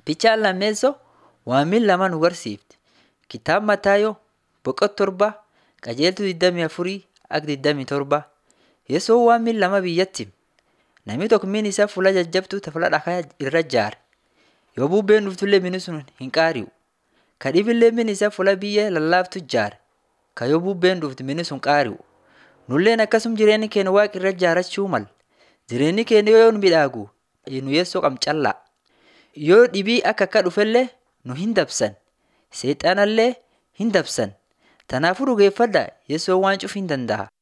Bichaan lammeessoo waamiin lama nu barsiifti. Kitaaba Mataayoo boqonnaa torba qajeeltuu 24 akka 27 Yesuun waamiin lama biyyatti namni tokko miin isaa fuula jajjabduu tafla dhakaa irra ijaare. Yoo bubbeen dhuftullee mini sun hin qaari'u. Ka dhibillee miin isaa fuula biyya lallaaftu ijaare. Ka yoo bubbeen dhuftu mini sun qaari'u. Nulleen akkasum jireenyi keenya waaqa irra ijaarachuu mala. Jireenyi keenya yoo nu midhaagu nu yeessoo qam callaa. Yoo dhibii akka akka dhufellee nu hin dabsan. Seexanallee hin dabsan. Tanaafuu dhugeeffadhaa yeessoon waan cufu hin danda'a.